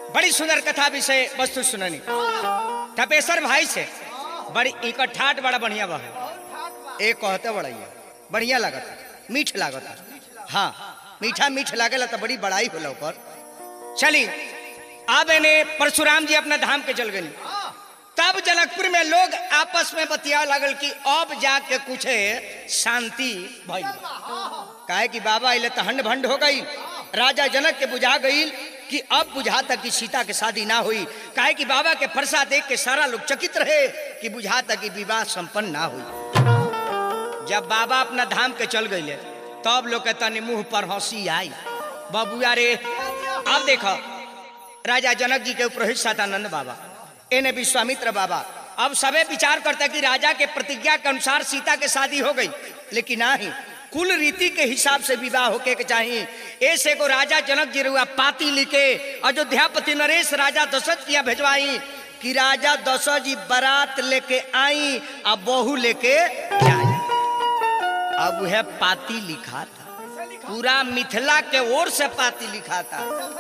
बड़ी सुंदर कथा विषय वस्तु सुननी तपेश्वर भाई से बड़ी इनका ठाट बड़ा बढ़िया बा एक कहते बढ़िया बढ़िया लागता मीठ लागता हाँ मीठा मीठ लागेला तो बड़ी बड़ाई होला ऊपर चली अब इन्हें परशुराम जी अपना धाम के चल गई तब जनकपुर में लोग आपस में बतिया लगल कि अब जाके कुछ शांति भइल काहे कि बाबा अले तो हंड भंड हो गई राजा जनक के बुझा गई कि अब बुझाता कि सीता के शादी ना हुई काहे कि बाबा के फरसा देख के सारा लोग चकित रहे कि बुझाता कि विवाह संपन्न ना हुई जब बाबा अपना धाम के चल गए तब लोग के तनी मुंह पर हंसी आई बबुआ रे अब देखो राजा जनक जी के ऊपर सतानंद बाबा एने विश्वामित्र बाबा अब सबे विचार करता कि राजा के प्रतिज्ञा के अनुसार सीता के शादी हो गई लेकिन नहीं कुल रीति के हिसाब से विवाह होके के चाहिए ऐसे को राजा जनक जी रुआ पाती लिखे अयोध्यापति नरेश राजा दशरथ किया भेजवाई कि राजा दशरथ जी बारात लेके आई अब बहू लेके जाई अब वह पाती लिखा था पूरा मिथिला के ओर से पाती लिखा था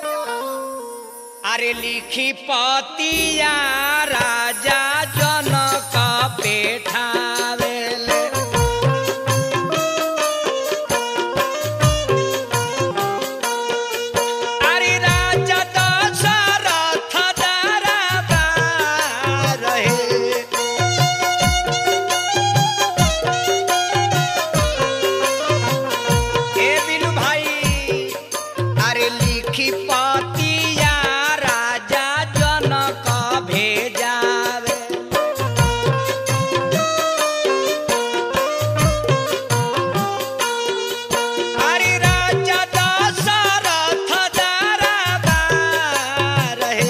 अरे लिखी पतिया राजा जनक पेठावेले अरे राजा दशरथ दरबार रहे ए बिनु भाई अरे लिखी पतिया राजा जनक भेजावे अरे राजा दशरथ दरबार रहे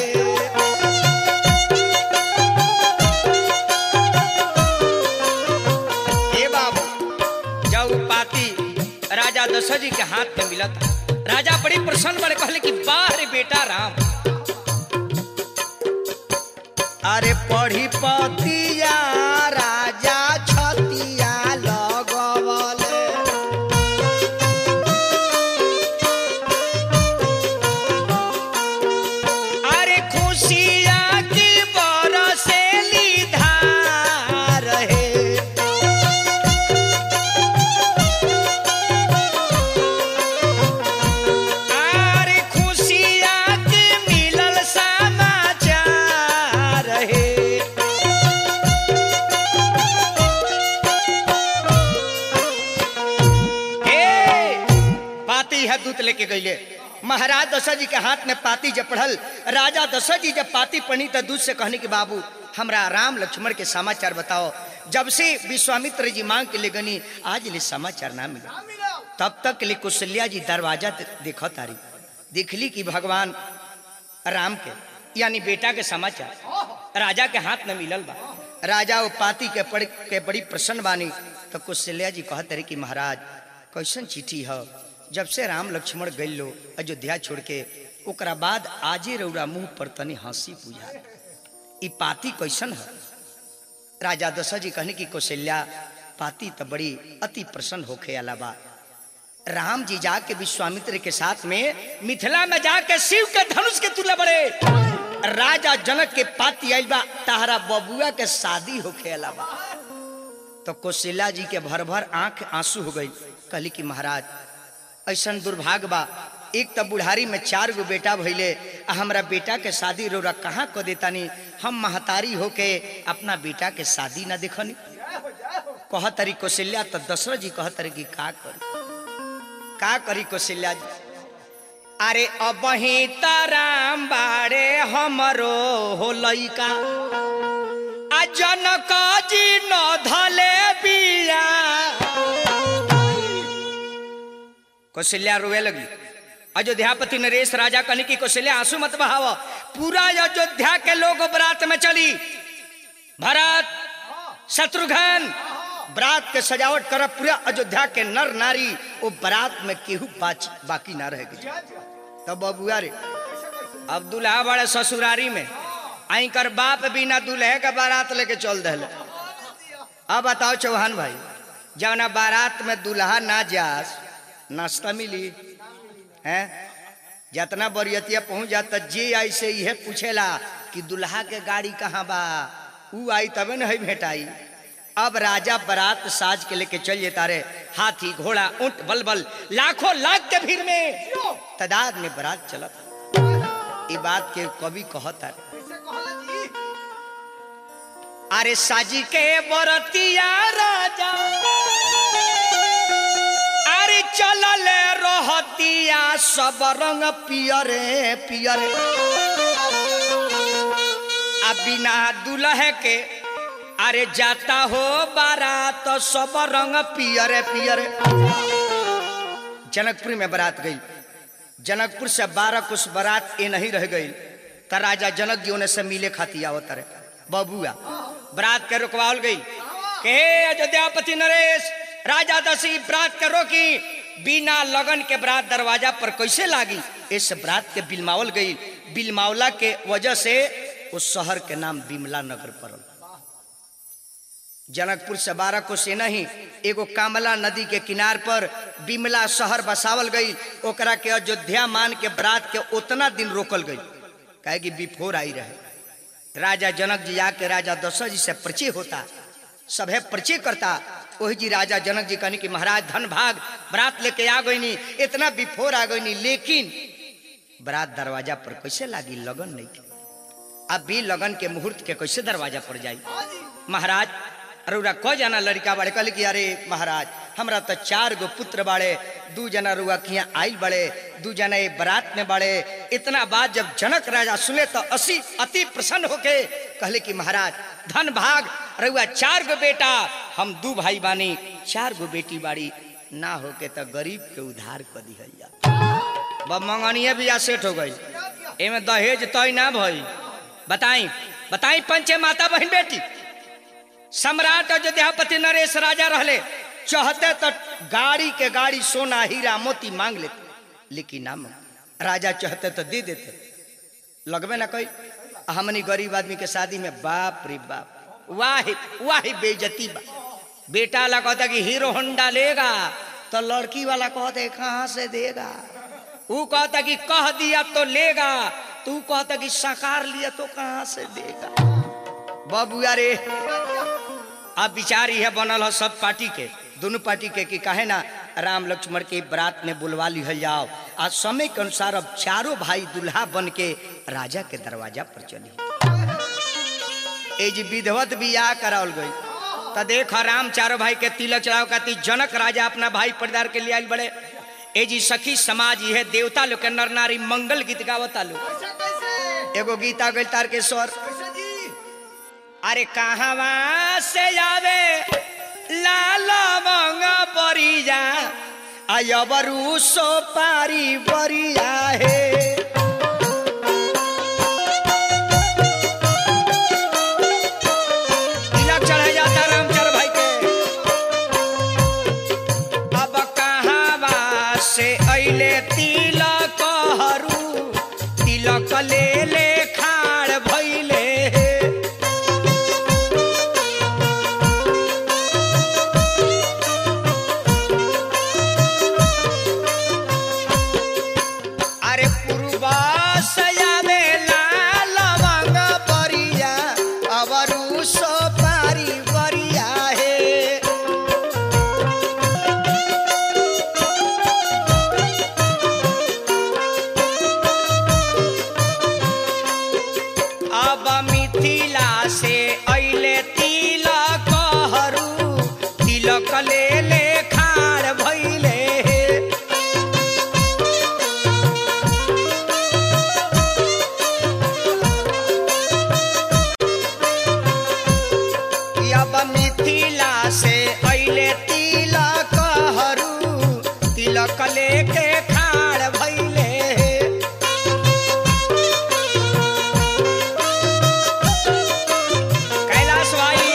ए बाबू जब पाती राजा दशरथ जी के हाथ में मिला था राजा बड़ी प्रसन्न बड़े कहले कि बाहर बेटा राम अरे पढ़ी पतिया राजा छतिया लगवले अरे खुशिया की बरसेली धार है आरे खुशिया के मिलल समाचार है ए, पाती है दूत लेके गईले महाराज दशरथ जी के हाथ में पाती जब पढ़ल राजा दशरथ जी जब पाती पढ़ी तो दूत से कहने की बाबू हमरा राम लक्ष्मण के समाचार बताओ जब से विश्वामित्र जी मांग के ले गनी आज ले समाचार ना मिला तब तक ले कुशल्या जी दरवाजा त- देखो तारी देखली कि भगवान राम के यानी बेटा के समाचार राजा के हाथ में मिलल बा राजा वो पाती के पढ़ के बड़ी प्रसन्न बानी तो कुशल्या जी कहत रही कि महाराज कैसन चिट्ठी है जब से राम लक्ष्मण गई लो अयोध्या छोड़ के ओकरा बाद आजे रौरा मुंह पर तनी हंसी पूजा ई पाती कैसन है राजा दशरथ जी कहने की कौशल्या पाती तो बड़ी अति प्रसन्न होके अलावा राम जी जाके विश्वामित्र के साथ में मिथिला में जाके शिव के धनुष के तुले बड़े राजा जनक के पाती आइल बा ताहरा बबुआ के शादी होके अलावा तो कौशल्या जी के भर भर आंख आंसू हो गई कहली कि महाराज ऐसन दुर्भाग्य बा एक तो बुढ़ारी में चार गो बेटा भइले आ हमरा बेटा के शादी रोरा कहाँ को देतानी हम महतारी होके अपना बेटा के शादी ना देखनी कहतरी कौशल्या तो दशरथ जी कहतरी कि का करी का करी कौशल्या जी अरे अब ही राम बाड़े हमरो हो लइका आ जनक जी न धले बिया कौशल्या रोवे लगी अयोध्यापति नरेश राजा कहने की कौशल्या आंसू मत बहाव पूरा अयोध्या के लोग बरात में चली भरत शत्रुघ्न बरात के सजावट कर पूरा अयोध्या के नर नारी वो बरात में केहू बाच बाकी ना रहेगी तब बबुआ रे अब दुल्हा बड़े ससुरारी में आई कर बाप बिना दुल्हे का बारात लेके चल दे अब बताओ चौहान भाई जवना बारात में दुल्हा ना जास नाश्ता मिली हैं जितना बरियतिया पहुंच जाता जे आई से यह पूछेला कि दुल्हा के गाड़ी कहाँ बा ऊ आई तबे न है भेटाई अब राजा बारात साज के लेके चल जेता रे हाथी घोड़ा ऊंट बलबल लाखों लाख के भीड़ में तादाद में बारात चलत ई बात के कवि कहता रे कैसे कहला जी अरे साजी के बरतिया राजा अरे चलल रहतिया सब रंग पियरे पियरे आ बिना दुल्हे के अरे जाता हो बारात तो सब रंग पियरे पियरे जनकपुर में बारात गई जनकपुर से बारह कुछ बारात ए नहीं रह गई त राजा जनक जी उन्हें से मिले खाती आवत रहे बबुआ बरात के रुकवाल गई के अयोध्यापति नरेश राजा दसी बरात के रोकी बिना लगन के बरात दरवाजा पर कैसे लागी इस बरात के बिलमावल गई बिलमावला के वजह से उस शहर के नाम बिमला नगर पड़ल जनकपुर से बारह को से नहीं एगो कामला नदी के किनार पर बिमला शहर बसावल गई ओकरा के अयोध्या मान के बरात के उतना दिन रोकल गई काहे कि बिफोर आई रहे राजा जनक जी आके राजा दशरथ जी से परिचय होता सभे परिचय करता वही जी राजा जनक जी कहनी कि महाराज धन भाग बरात लेके आ गई नी इतना बिफोर आ गई नी लेकिन बरात दरवाजा पर कैसे लागी लगन नहीं के अब भी लगन के मुहूर्त के कैसे दरवाजा पर जाई हाँ जी महाराज अरुरा क जना लड़का बाड़े कहले कि अरे महाराज हमरा तो चार गो पुत्र बाड़े दू जना रुआ किया आइल बड़े दू जना ये बारात में बाड़े इतना बात जब जनक राजा सुने तो असी अति प्रसन्न होके कहले कि महाराज धन भाग रुआ चार गो बेटा हम दू भाई बानी चार गो बेटी बाड़ी ना होके तो गरीब के उधार कर दिहल जा बब मंगनिए भी आ सेट हो गई एमे दहेज तय ना भई बताई बताई पंचे माता बहन बेटी सम्राट अयोध्यापति नरेश राजा रहले चाहते तो गाड़ी के गाड़ी सोना हीरा मोती मांग लेते लेकिन ना मांग राजा चाहते तो दे देते लगबे ना कोई हमनी गरीब आदमी के शादी में बाप रे बाप वाह वाह बेइज्जती बा बेटा वाला कहता कि हीरो होंडा लेगा तो लड़की वाला कहते कहाँ से देगा वो कहता कि कह दिया तो लेगा तू कहता कि साकार लिया तो कहाँ से देगा बबुआ रे अब विचार यह बनल हो सब पार्टी के दोनों पार्टी के कि कहे ना राम लक्ष्मण के बारात में बुलवा लिहल जाओ आज समय के अनुसार अब चारों भाई दुल्हा बन के राजा के दरवाजा पर चली ए जी विधवत बियाह करावल गई तो देख राम चारों भाई के तिलक चढ़ाव खाती जनक राजा अपना भाई परिवार के लिए आयल बड़े ए जी सखी समाज यह देवता लोग के नर नारी मंगल गीत गावता लोग कैसे कैसे एगो गीता गई तार के स्वर कैसे जी अरे कहवा से आवे लाल मंग बरिया अयबरू सो पारी बरिया हे तिलक चढ़ाया जाता रामचंद्र भाई के अब कहवा से अइले तिलक हरू तिलक ले ले खाड़ भइले हे अरे पूर्वा सयावे लाल मंग बरिया अवरु सो पारी बरिया हे अब मिथिला से अइले तिलक हरू तिलक ले ले खाड़ भइले हे अब मिथिला से अइले तिलक हरू तिलक लेके खाड़ भइले कैलाश भाई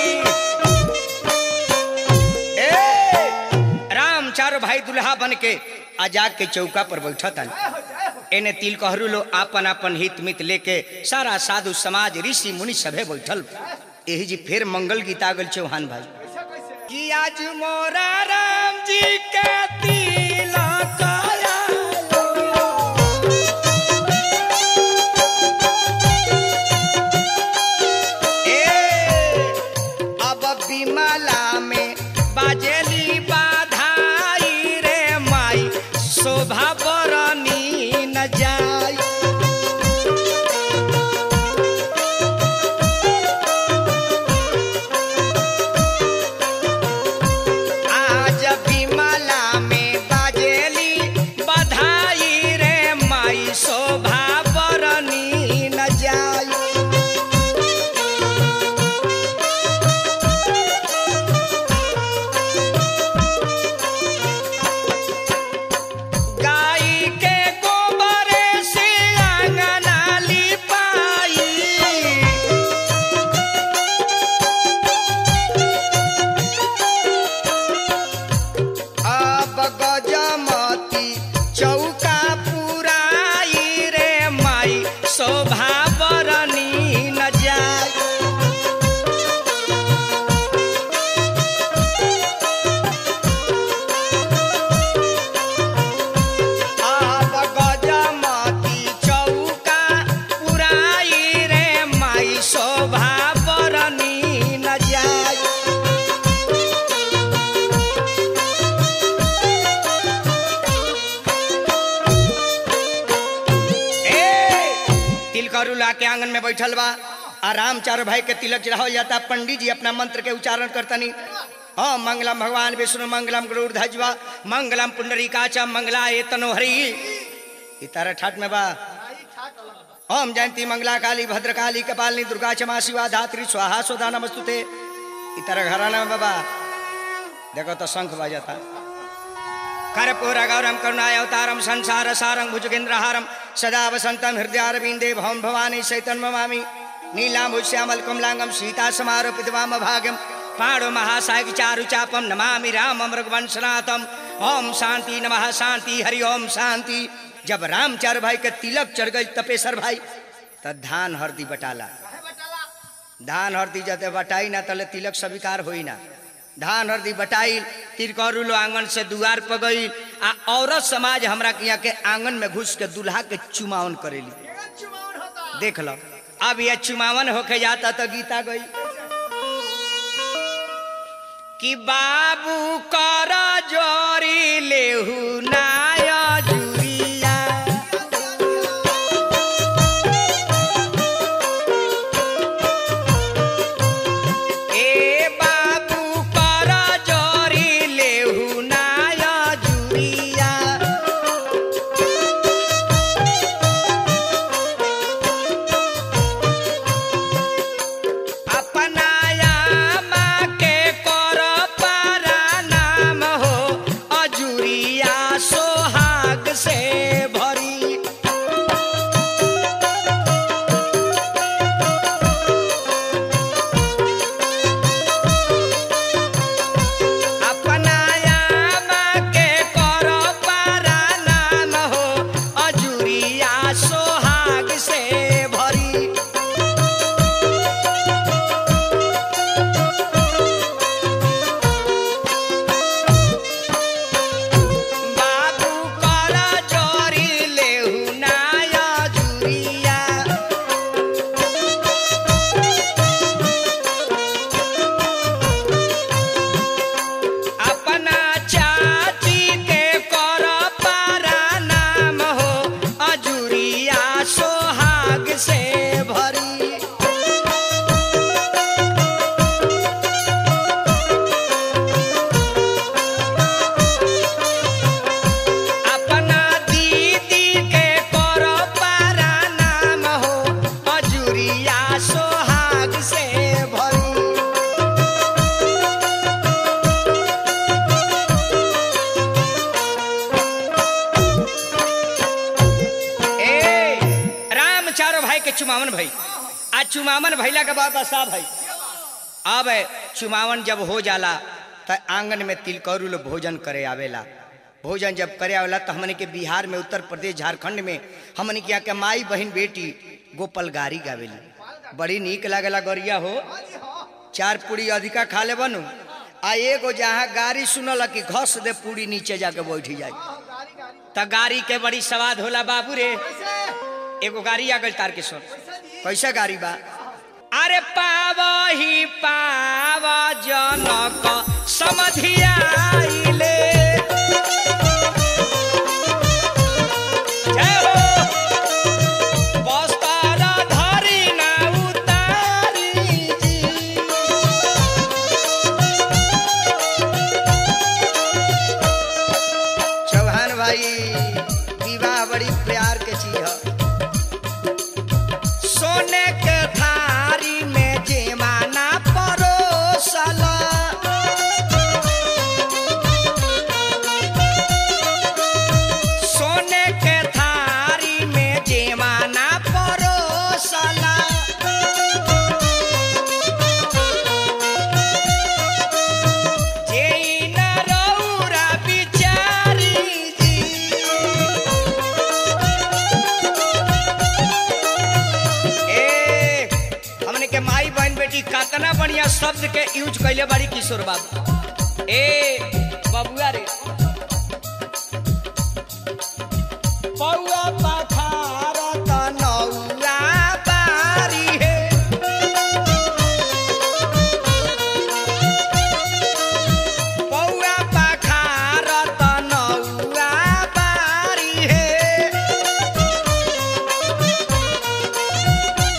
ए राम चारो भाई दुल्हा बन के आजाद के चौका पर बैठत जय हो जय हो एने तिल कहरू लो आपन आपन हित मित लेके सारा साधु समाज ऋषि मुनि सभे बैठल यही जी फिर मंगल गीत आ गल चौहान भाई कैसे कैसे कि आज मोरा राम जी के तिलक आया आके आंगन में बैठल बा आ राम चारो भाई के तिलक चढ़ावल जाता पंडित जी अपना मंत्र के उच्चारण करतनी हाँ मंगलम भगवान विष्णु मंगलम गरुड़ ध्वजवा मंगलम पुंडरीकाचा मंगला ए तनोहरी ई तारा ठाट में बा आई ठाक अलग बा। ओम जयंती मंगला काली भद्रकाली कपालिनी दुर्गा क्षमा शिवा धात्री स्वाहा स्वधा नमस्तुते ई तरह घराना में बाबा देखो तो शंख बजाता कर्पूर गौरम करुणाय अवतारम संसार सारं भुजगेंद्रहारम सदा वसंतम हृदयारविंदे भवम भवानी चैतन ममामि नीलाम्बुज श्यामल कमलांगम सीता समारोपित वाम भागम पाणो महासायक चारु चापम नमामि राम मृगवंशनाथम ओम शांति नमः शांति हरि ओम शांति जब राम चार भाई के तिलक चढ़ गई तपेश्वर भाई त धान हरदी बटाला काहे बटाला धान हरदी जते बटाई ना तले तिलक स्वीकार होई ना धान हरदी बटाई तिरकरू लो आंगन से दुआर पर गई आ औरत समाज हमरा के यहाँ के आंगन में घुस के दूल्हा के चुमावन करेली एगो चुमावन होता देख लो अब ये चुमावन होके जाता तो गीता गई कि बाबू कर जोरी लेहू नाया जुरिया ए बाबू कर जोरी लेहू नाया जुरिया अपनाया माँ के कर पारा नाम हो अजुरिया सोहाग से भरी अपनाया माँ के कर पारा नाम हो अजुरिया सोहाग से भरी बाबू कर चोरी लेहू नाया जुरिया अपना चाची के कर पारा नाम हो अजुरिया सोहाग से भरी अपना दीदी के कर पारा नाम हो अजुरिया सोहाग से भरी ए राम चारो भाई के चुमावन भाई आज चुमावन भैला के बाद बसा भाई अब चुमावन जब हो जाला त आंगन में तिलकौरू लोग भोजन करे आवेला भोजन जब करे आवेला तो हमने के बिहार में उत्तर प्रदेश झारखंड में हमने के यहाँ के माई बहन बेटी गोपाल गारी गावेली बड़ी नीक लागेला गरिया हो हाँ जी हाँ चार पूरी अधिका खा ले बनू आ एगो जहाँ गाड़ी सुनल कि घस दे पूरी नीचे जाके बैठी जाए हाँ, गाड़ी गाड़ी त गाड़ी के बड़ी स्वाद होला बाबू रे कैसे एगो गाड़ी आ गई तार के सुन कैसे जी कैसा गाड़ी बा अरे पावही पाव जनक समधियाइले जय हो बस्तर धरी ना उतारी जी चौहान भाई विवाह बड़ी प्यार के चीज है सोने के थारी में जेमाना परोसला सोने के थारी में जेमाना परोसला जेई न रौरा बिचारी जी ए हमने के माई बहन बेटी कतना बढ़िया शब्द के यूज कैले बाड़ी किशोर बाबू ए बबुआ रे पौआ पखार त नौआ बारी हे पौआ पखार त नौआ बारी हे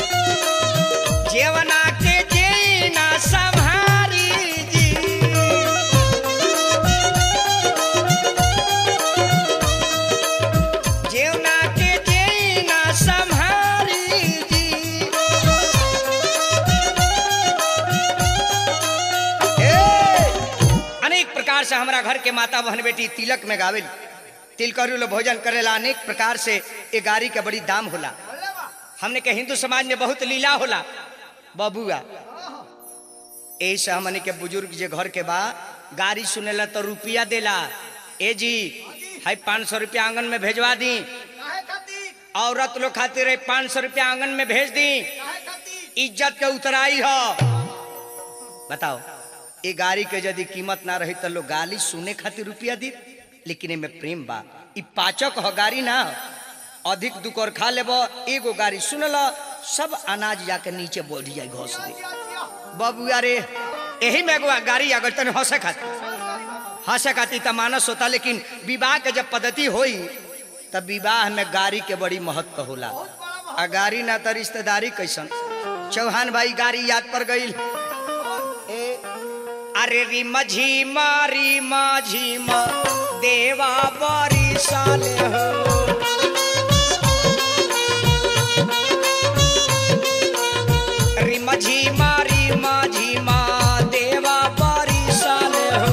से हमारा घर के माता बहन बेटी तिलक में गावेल तिल करू लो भोजन करेला अनेक प्रकार से ये गाड़ी के बड़ी दाम होला बोले बा हमने के हिंदू समाज में बहुत लीला होला बबुआ यही से हमने के बुजुर्ग जे घर के बा गाड़ी सुनेला तो रुपया देला ए जी है पाँच सौ रुपया आंगन में भेजवा दी काहे खातिर औरत लोग खातिर पाँच सौ रुपया आंगन में भेज दी काहे खातिर इज्जत के उतराई हो बताओ ये गाड़ी के यदि कीमत ना रही तो लोग गाली सुने खातिर रुपया दी लेकिन एमे प्रेम बा ई पाचक हो गाड़ी ना हो। अधिक दुकर खा लेबो एगो गाड़ी सुनल सब अनाज जाके नीचे बढ़ जाए घोस दे जिया जिया बबुआ रे यही में एगो गाड़ी अगर तने हंसे खातिर हंसे खातिर तो मानस होता लेकिन विवाह के जब पद्धति होई तब विवाह में गाड़ी के बड़ी महत्व होला आ गाड़ी ना तो रिश्तेदारी कैसन चौहान भाई गाड़ी याद पर गई अरे री मझी मारी माझी मा देवा बरी साले हो री मझी मारी माझी मा देवा बरी साले हो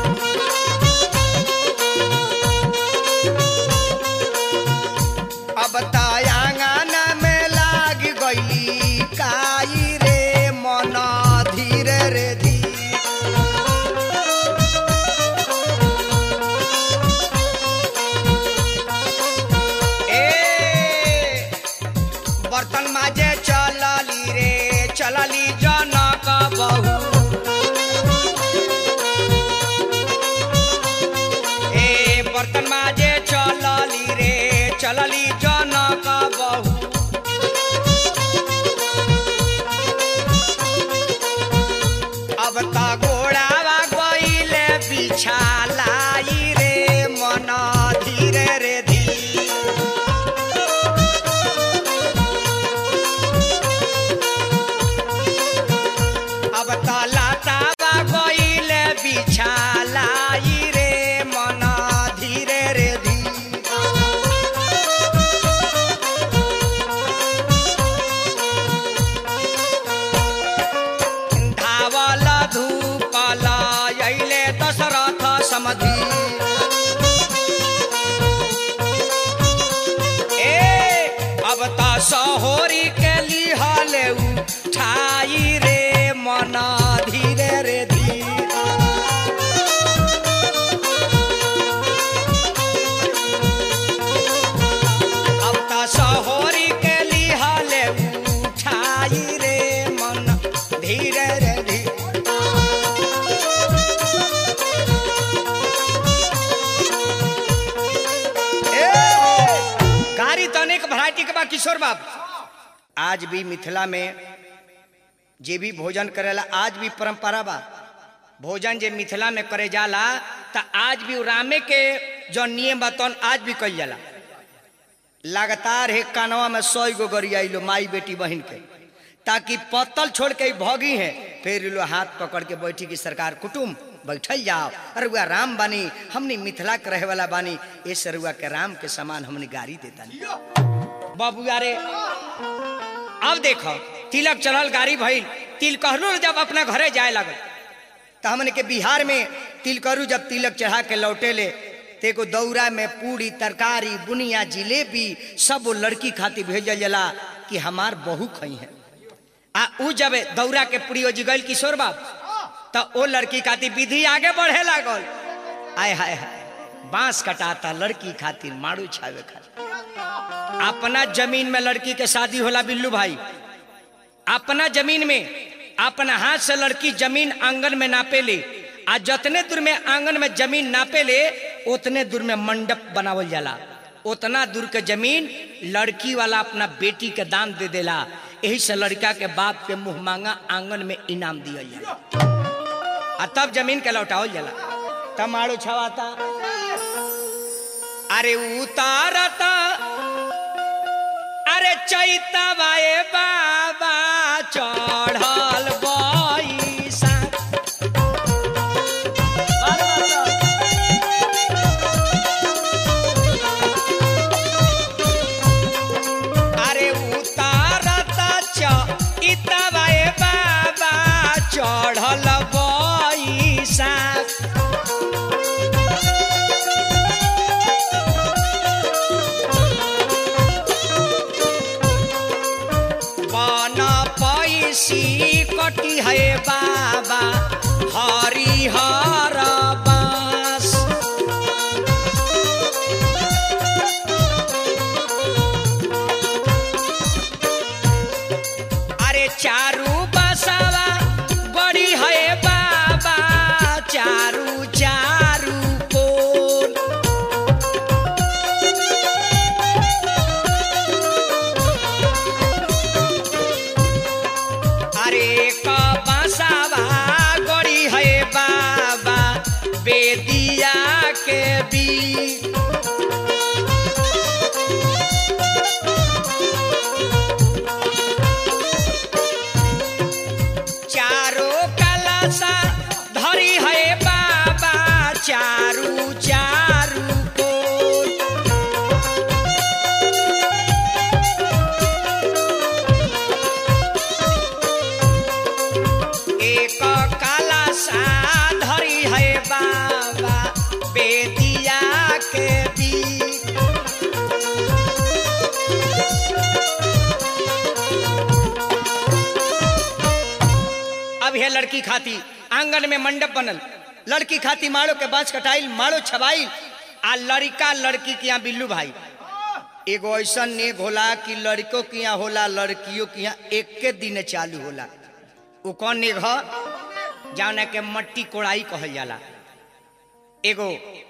अब तायांगन में लाग गई काई रे मन धीरे रे धीरे ए बर्तन माजे चलली रे चलली जनक बहू ए बर्तन माजे चलली रे चलली जनक बहू अब त गोड़ावा गईले बिछालाई रे मन धीरे रे धीरे अब तलातावा गईले बिछालाई रे मन धीरे रे धीरे धावल धूपल अइले दशरथ समधि ए अब त सहोरी के लिहल उठाई रे मन धीरे रे धीरे अब त सहोरी के लिहल उठाई रे मन धीरे रे धीरे ए, गाड़ी तो अनेक वैरायटी के बा किशोर बाबू आज भी मिथिला में जे भी भोजन करेला आज भी परंपरा बा भोजन जे मिथिला में करे जाला त आज भी उ रामे के जो नियम बा तौन आज भी कइल जाला लगातार है कानवा में सौ गो गरियाई लो माई बेटी बहन के ताकि पत्तल छोड़ के ई भोगी है फिर लो हाथ पकड़ के बैठी की सरकार कुटुम बैठल जाओ अरुआ राम बानी हमनी मिथिला के रहे वाला बानी ए सरुआ के राम के समान हमनी गाड़ी देता बाबू रे अब देखो तिलक चढ़ल गाड़ी भइल तिल कहलू जब अपना घरे जाए लगल तो हमने के बिहार में तिल करू जब तिलक चढ़ा के लौटे ले ते को दौरा में पूरी तरकारी बुनिया जिलेबी सब वो लड़की खातिर भेजल जाला कि हमार बहू खई है आ उ जब दौरा के पूरी ओजी गइल किशोर बाब तो ओ लड़की खातिर विधि आगे बढ़े लागल आय हाय हाय बांस कटाता लड़की खातिर मारू छावे खातिर अपना जमीन में लड़की के शादी होला बिल्लू भाई अपना जमीन में अपना हाथ से लड़की जमीन आंगन में नापे ले आ जतने दूर में आंगन में जमीन नापे ले उतने दूर में मंडप बनावल जाला उतना दूर के जमीन लड़की वाला अपना बेटी के दान दे देला यही से लड़का के बाप के मुंह मांगा आंगन में इनाम दियल जाला आ तब जमीन के लौटावल जाला तब मारो छवाता अरे उतारता अरे चैतवाए बाबा चढ़ल बैसा अरे उतारता चैतवाए बाबा चढ़ल बैसा बन पैसी कटी है बाबा हरिहर बास अरे चारू बसवा बड़ी है बाबा चारू चारू कोन अरे क बसवा गड़ी है बाबा बेदिया के बीच चारो कलसा धरी है बाबा चारू चारू कोन एक काला सा धरी है बाबा बेदिया के बीच अब है लड़की खाती आंगन में मंडप बनल लड़की खाती माड़ो के बांस कटाइल माड़ो छबाइल आ लड़का लड़की के यहाँ बिल्लू भाई एगो ऐसा नेग होला कि लड़कों के यहाँ होला लड़कियों के यहाँ एक के दिन चालू होला उ कौन नेग ह जावना के मट्टी कोड़ाई कहल जाला एगो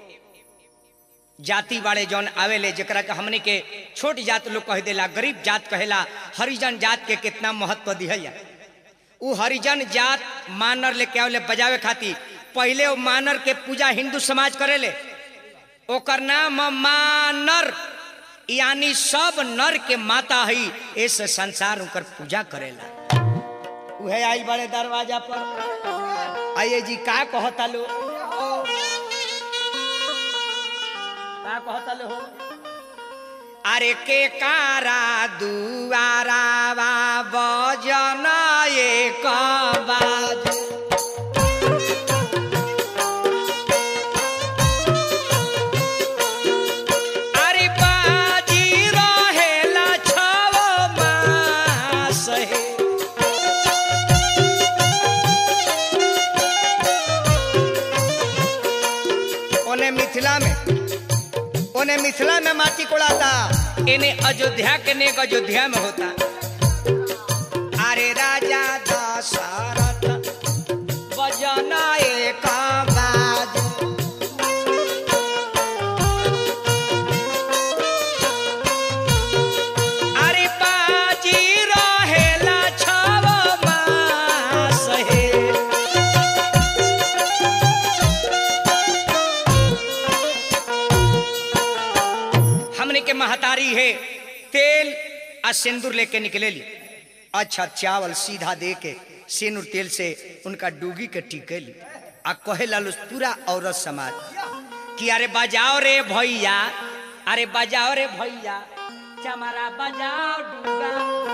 जाति वाले जौन आवेले जकरा के हमने के छोट जात लोग कह देला गरीब जात कहेला हरिजन जात के कितना महत्व दिहल जा उ हरिजन जात मानर लेके आवले बजावे खातिर पहले वो मानर के पूजा हिंदू समाज करेले ओकर नाम मानर यानी सब नर के माता हई इस संसार उनकर पूजा करेला उहे आइल बड़े दरवाजा पर आइए जी का कहता लो का कहता लो अरे के कारा दुआरावा बजन एक बाज अरे बाजी रहेला छव मास हे ओने मिथिला में ओने मिथिला में माटी कोड़ाता इन्हें अयोध्या के नेक अयोध्या में होता अरे राजा दशरथ बजना एक बाज अरे बाजी रहेला छव मास हे हमने के महतारी है तेल आ सिंदूर लेके निकले ली अच्छा चावल सीधा दे के सिंदूर तेल से उनका डूगी के टीके ली आ कहे लालू पूरा औरत समाज कि अरे बजाओ रे भैया अरे बजाओ रे भैया चमारा बजाओ डूगा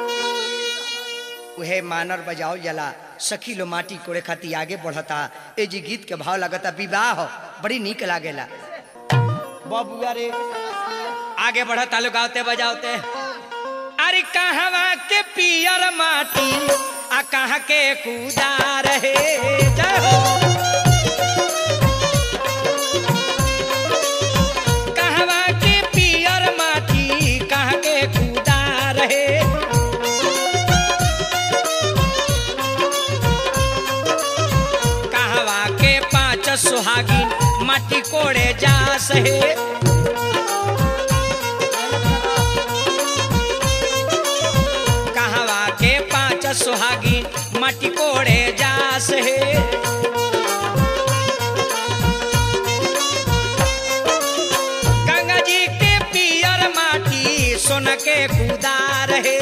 उहे मानर बजाओ जला सखी लो माटी कोड़े खाती आगे बढ़ता ए जी गीत के भाव लगता विवाह बड़ी निक लागेला बबुआ रे आगे बढ़ता लोग गाते बजाते अरे कहवा के पियर माटी आ कहाँ के कूदा रहे जय हो कहवा के पियर माटी कहाँ के कूदा रहे कहवा के पांच सुहागिन माटी कोड़े जा सहे कहवा के पांच सुहागिन माटी कोड़े जास हे गंगा जी के पियर माटी सोन के कुदार हे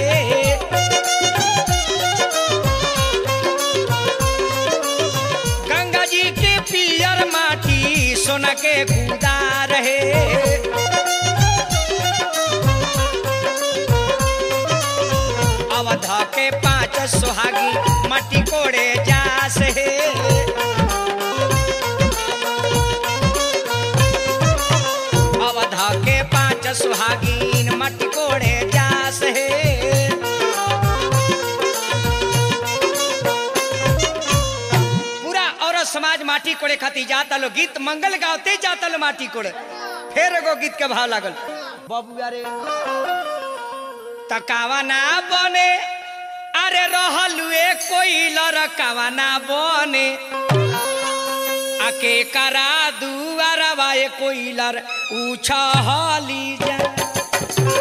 गंगा जी के पियर माटी सोन के कुदार हे अवध के पांच सुहागी मट्टी कोड़े जास हे अवध के पांच सुहागीन मट्टी कोड़े जास हे माटी कोड़े खाती जाता लो गीत मंगल गावते जाता लो माटी कोड़े फिर एगो गीत के भाव लागल बाबू अरे तकावा ना बने अरे रहलुए कोई लड़कावा ना बने आके करा दुआरवा ए कोई लर उछली जा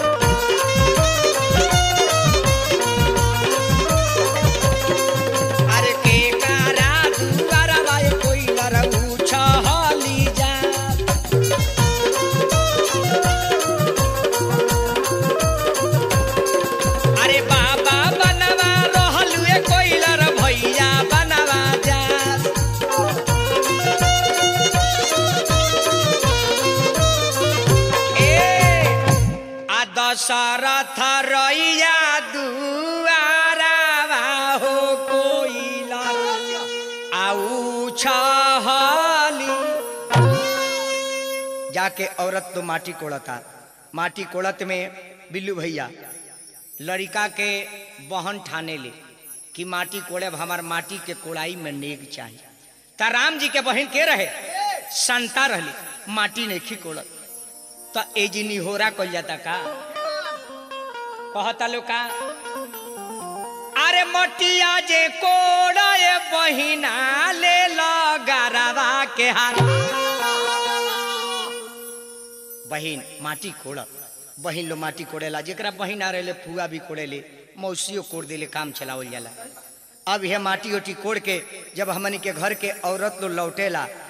अरे के करा दुआरवा ए कोई लर उछली जा अरे बाबा बनवा रहलुए कोई लर भैया बनवा जा ए आ दशरथ रैया दुआरावा हो कोइला आउ छहली जाके औरत तो माटी कोड़ता माटी कोड़त में बिल्लू भैया लड़का के बहन ठाने ले कि माटी कोड़े हमार माटी के कोड़ाई में नेग चाहिए ता राम जी के बहन के रहे संता रहली माटी नहीं कोड़त तो एजी निहोरा कल जाता का कहता लो का अरे मटिया जे कोड़े बहिना ले गरवा के हार बहिन माटी कोड़त बहिन लो माटी कोड़ेला जेकरा बहिन आ रहे फुआ भी कोड़ेले मौसियो कोड़ देले काम चलावल जाला अब यह माटी ओटी कोड़ के जब हमनी के घर के औरत लो लौटेला